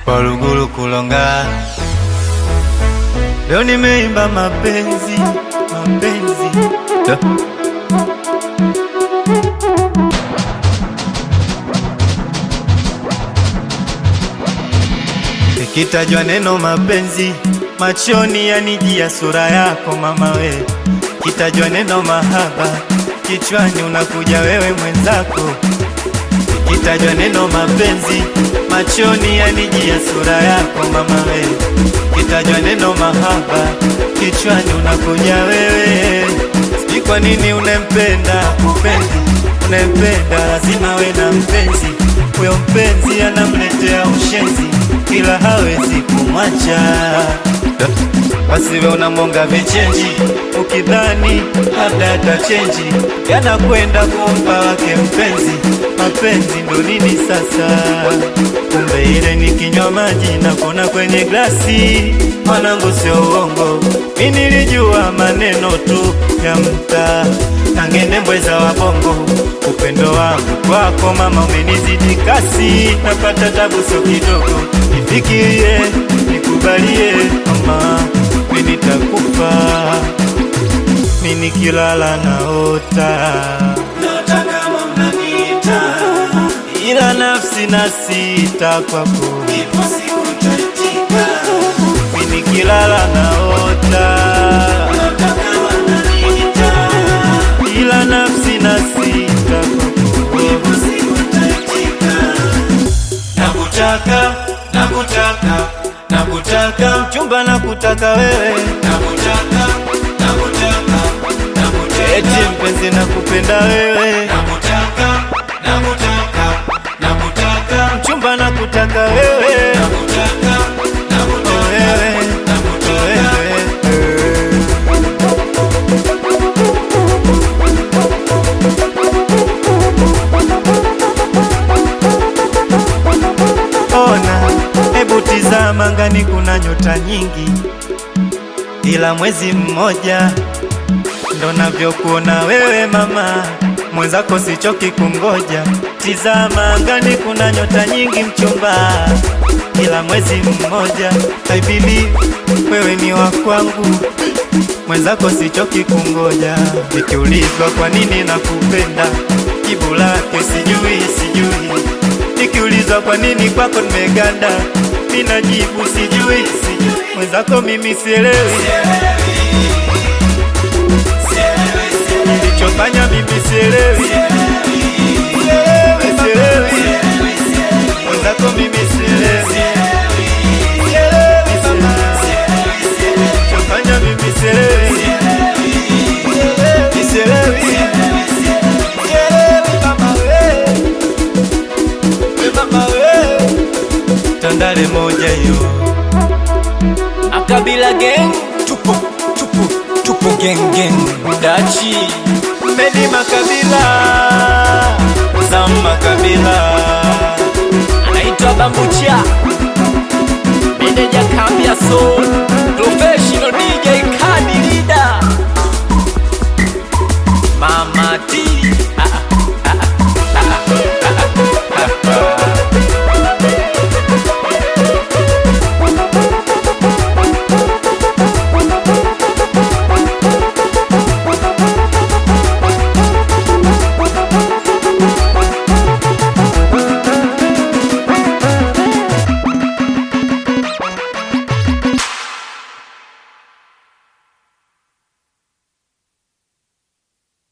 Waluguru kulonga, leo nimeimba mapenzi, mapenzi Da. Ikitajwa neno mapenzi, machoni yanijia sura yako mama we. Kitajwa neno mahaba, kichwani unakuja wewe mwenzako. Ikitajwa neno mapenzi, machoni yanijia sura yako mama we. Kitajwa neno mahaba, kichwani unakuja wewe. Sijui kwa nini unempenda mpenzi, unempenda lazima we na mpenzi. Huyo mpenzi anamletea ushenzi, ila hawezi kumwacha. Basi we unamwonga vichenji, ukidhani labda atachenji, yanakwenda kumpa wake mpenzi. Mapenzi ndo nini sasa? Kumbe ile ni kinywa maji na kona kwenye glasi. Mwanangu, sio uongo, mi nilijua maneno tu ya mtaa nangende mbweza wa bongo. Upendo wangu kwako mama umenizidi kasi, napata tabu sio kidogo. Nifikirie, nikubalie mama, mi nitakufa, mi nikilala naota naota kama mnaniita, ila nafsi na sita kwako, ipo siku nitaitika, mi nikilala naota naota kama mnaniita, ila nafsi na sita kwako, ipo siku nitaitika nakutaka nakutaka nakutaka mchumba nakutaka wewe nakutaka nakutaka nakutaka eti mpenzi nakupenda wewe nakutaka nakutaka nakutaka mchumba nakutaka wewe nakutaka nakutaka wewe nakutaka wewe Ona, hebu tizama ngani, kuna nyota nyingi, ila mwezi mmoja ndo navyokuona wewe mama, mwenzako sichoki kungoja. Tizama ngani, kuna nyota nyingi mchumba, ila mwezi mmoja. I believe wewe ni wa kwangu, mwenzako sichoki kungoja. Nikiulizwa kwa nini nakupenda, jibu lake sijui, sijui Nikiulizwa kwa nini kwako nimeganda, mina jibu sijui, sijui. Mwenzako mimi sielewi, nilichofanya mimi sielewi, sielewi, mwenzako mimi sielewi, nilichofanya mimi sielewi, sielewi, sielewi mama we we mama we Tandale moja hiyo Akabila gang tupo tupo tupo gang gang dachi Medi Makabila Zam Makabila anaitwa Bambucha meneja kambi ya soul professional DJ kadi leader Mama T